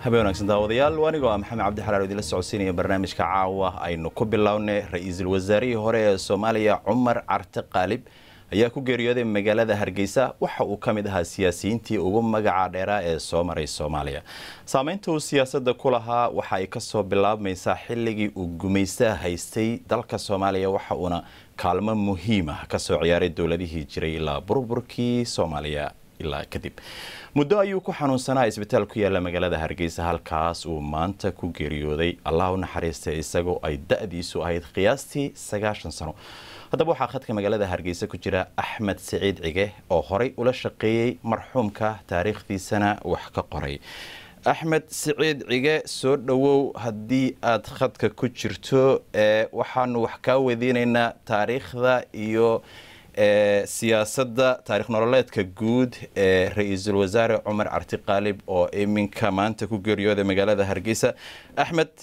habeen wanaagsan daawadayaal anigoo ah maxamed cabdi xalaal idinla socodsiinaya barnaamijka caawa aynu ku bilownay ra-iisul wasaarihii hore ee soomaaliya cumar carte qaalib ayaa ku geeriyooday magaalada hargeysa waxa uu ka mid ahaa siyaasiyiintii ugu magaca dheeraa ee soo maray soomaaliya saameynta uu siyaasadda ku lahaa waxa ay kasoo bilaabmaysaa xilligii uu gumaystaha haystay dalka soomaaliya waxa uuna kaalmo muhiim ah kasoo ciyaaray dowladihii jiray ilaa burburkii soomaaliya ilaa kadib muddo ayuu ku xanuunsanaa isbitaal ku yaala magaalada hargeysa halkaas uu maanta ku geeriyooday allah u naxariistay isagoo ay da-diisu ahayd qiyaastii sagaashan sano haddaba waxaa khadka magaalada hargeysa ku jira axmed siciid cige oo horay ula shaqeeyey marxuumka taariikhdiisana wax ka qoray axmed siciid cige soo dhowow haddii aad khadka ku jirto waxaanu wax kaa weydiinaynaa taariikhda iyo siyaasadda taarikh nololeedka guud ee ra-iisul wasaare cumar carti qaalib oo iminka maanta ku geeriyooday magaalada hargeysa axmed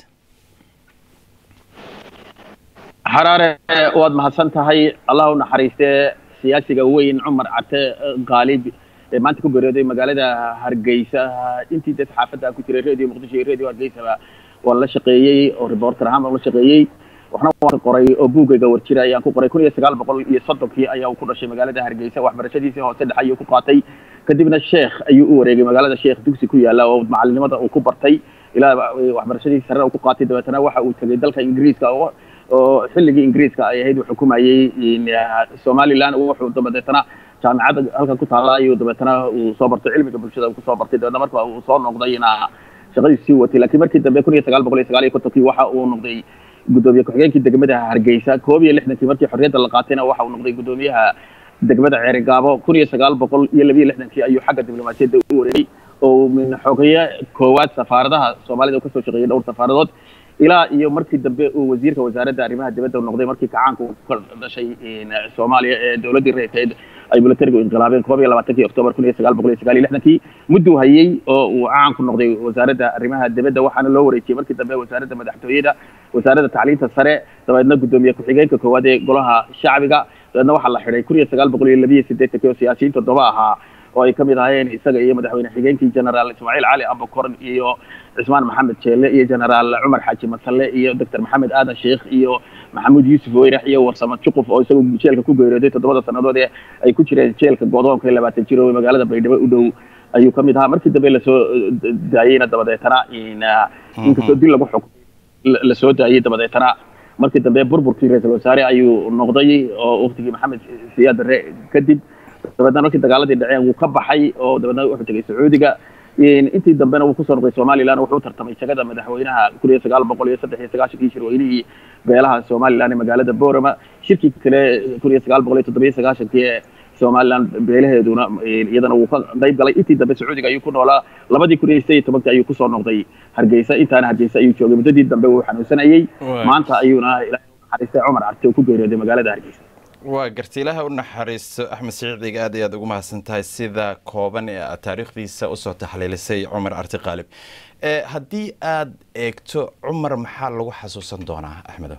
xaraare waad mahadsan tahay allah u naxariistee siyaasiga weyn cumar carte qaalib ee maanta ku geeriyooday magaalada hargeysa intii dee saxaafadda ku jiray radio muqdisho iyo radio hargeysaba waan la shaqeeyey oo reporter ahaan baan la shaqeeyey waxna waan ka qoray oo buugayga warjira ayaan ku qoray kun iyo sagaal boqol iyo soddonkii ayaa ku dhashay magaalada hargeysa waxbarashadiisii hoose dhexe ayuu ku qaatay kadibna sheekh ayuu u wareegay magaalada sheekh dugsi ku yaala oo macalinimada uu ku bartay ilaa waxbarashadiisi sarena uu ku qaatay dabeetana waxa uu tegay dalka ingiriiska oo xilligii ingiriiska ay ahayd uu xukumayey somaliland wuxuu dabadeetana jaamicadda halkan ku taala ayuu dabeetana uu soo bartay cilmiga bulshada uu kusoo bartay dabeetna marka uu soo noqdayna shaqadiisi sii watay laakiin markii dambe kun iyo sagaal boqol iyo sagaal iyo kontonkii waxa uu noqday gudoomiye ku-xigeenkii degmada hargeysa koob iyo lixdankii markii xorriyadda la qaatayna waxa uu noqday gudoomiyaha degmada ceerigaabo kun iyo sagaal boqol iyo labiyo lixdankii ayuu xagga diblomaasiyadda u wareegay oo min xogeeye koowaad safaaradaha soomaalida kasoo shaqeeyay dhowr safaaradood ilaa iyo markii dambe uu wasiirka wasaaradda arrimaha dibadda noqday markii kacaanka uu ka dhashay soomaaliya ee dowladdii reerkeed ay militarigu inqilaabeen koob iyo labaatankii octoobar kun iyo sagaal boqol iyo sagaal iyo lixdankii mudduu hayey oo uu caan ku noqday wasaaradda arrimaha dibadda waxaana loo wareejiyey markii dambe wasaaradda madaxtooyada wasaaradda tacliinta sare dabeedna guddoomiye ku-xigeenka koowaad ee golaha shacbiga dabeedna waxaa la xidhay kun iyo sagaal boqol iyo labiyo siddeetankii oo siyaasiyiin toddoba ahaa oo ay ka mid ahaayeen isaga iyo madaxweyne xigeenkii generaal ismaaciil cali abukor iyo cismaan maxamed jeelle iyo generaal cumar xaaji masalle iyo doctor maxamed aadan sheekh iyo maxamuud yuusuf weyrax iyo warsamo juquf oo isagu jeelka ku geeriyooday toddobada sannadood ee ay ku jireen jeelka godoonka labaatan jir oo magaalada baydhabo u dhow ayuu ka mid ahaa markii dambe lasoo daayeyna dabadeetana inkastoo dil lagu xukmay lasoo daayey dabadeetana markii dambe burburkii ra-iisul wasaare ayuu noqday oo waqtigii maxamed siyaad darre kadib dabeedna markii dagaaladii dhaceen wuu ka baxay oo dabeedna wuxuu tegay sacuudiga intii dambena wuu kusoo noqday somaliland wuxuu tartamay jagada madaxweynaha kun iyo sagaal boqol iyo saddex iyo sagaashankii shirweynihii beelaha somaliland ee magaalada borama shirkii kale kun iyo sagaal boqol iyo toddobiyo sagaashankii ee somaliland beelaheeduna iyadana wuu ka qayb galay intii dambe sacuudiga ayuu ku noolaa labadii kun iyo sideed iyo tobankii ayuu kusoo noqday hargeysa intaana hargeysa ayuu joogay muddadii dambe wuu xanuunsanayey maanta ayuuna ilaahay naxariistay cumar carte oo ku geeriyooday magaalada hargeysa waa garti ilaaha u naxariisto axmed siciidiga aad ayaad ugu mahadsan tahay sida kooban ee aad taariikhdiisa usoo taxliilisay cumar carti qaalib haddii aad eegto cumar maxaa lagu xasuusan doonaa axmedo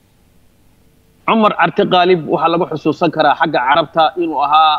cumar carti qaalib waxaa lagu xusuusan karaa xagga carabta inuu ahaa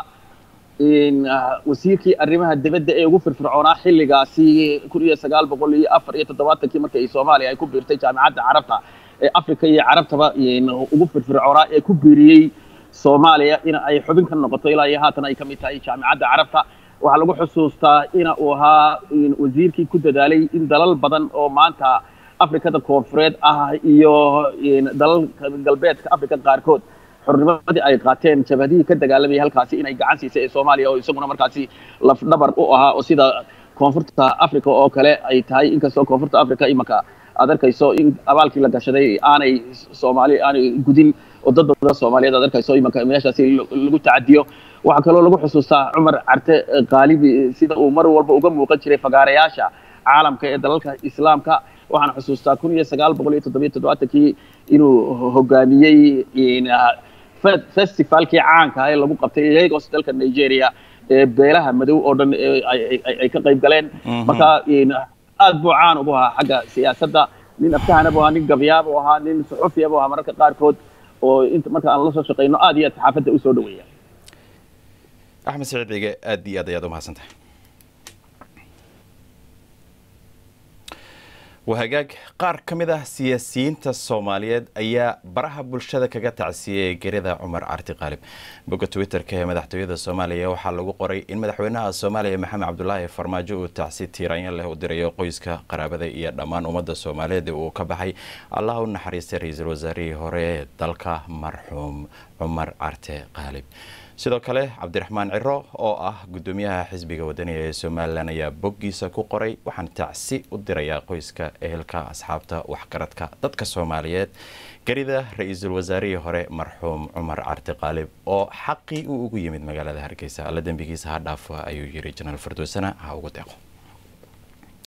wasiirkii arrimaha dibadda ee ugu firfircoonaa xilligaasi kun iyo sagaal boqol iyo afar iyo toddobaatankii markii ay soomaaliya ay ku biirtay jaamicadda carabta ee africa iyo carabtaba ugu firfircoonaa ee ku biiriyey soomaaliya in ay xubin ka noqoto ilaa iyo haatan ay ka mid tahay jaamicadda carabta waxaa lagu xusuustaa ina uu ahaa wasiirkii ku dadaalay in dalal badan oo maanta afrikada koonfureed ah iyo dalalka galbeedka africa qaarkood xornimadii ay qaateen jabhadihii ka dagaalamayay halkaasi inay gacan siisay ee soomaaliya oo isaguna markaasi lafdhabar u ahaa oo sida koonfurta africa oo kale ay tahay inkastoo koonfurta africa imanka aad arkayso in abaalkii la gashaday aanay soomaali aanay gudin oo dad badan soomaaliyeed aad arkayso imanka meeshaasi lagu tacadiyo waxaa kaloo lagu xusuustaa cumar carte qaalibi sida uu mar walba uga muuqan jiray fagaarayaasha caalamka ee dalalka islaamka waxaan xusuustaa kun iyo sagaal boqol iyo toddobiyo toddobaatankii inuu hogaamiyey festivalkii caanka ee lagu qabtay lagos dalka nigeria ee beelaha madow oo dhan ay ka qayb galeen marka aad buu caan ugu ahaa xagga siyaasadda nin aftahana buu ahaa nin gabyaa buu ahaa nin suxufiya buu ahaa mararka qaarkood oo inta marka aan la soo shaqayno aad iyo aad saxaafadda usoo dhaweeya axmed saciid cige aad iyo aad ayaad u mahadsan tahay wahagaag qaar ka mid ah siyaasiyiinta soomaaliyeed ayaa baraha bulshada kaga tacsiyey gerida cumar carti qaalib bogga twitter-ka ee madaxtooyada soomaaliya waxaa lagu qoray in madaxweynaha soomaaliya maxamed cabdulaahi farmaajo uu tacsi tiiraanyo leh u dirayo qoyska qaraabada iyo dhammaan ummadda soomaaliyeed uu ka baxay allah u naxariistay ra-iisul wasaarihii hore ee dalka marxuum cumar carte qaalib sidoo kale cabdiraxmaan ciro oo ah gudoomiyaha xisbiga wadaniga ee somalilan ayaa boggiisa ku qoray waxaan tacsi u dirayaa qoyska ehelka asxaabta waxgaradka dadka soomaaliyeed garida ra-iisul wasaarihii hore marxuum cumar carti qaalib oo xaqii uu ugu yimid magaalada hargeysa alla dembigiisa ha dhaafa ayuu yiri janaal fardoosana ha ugu deeqo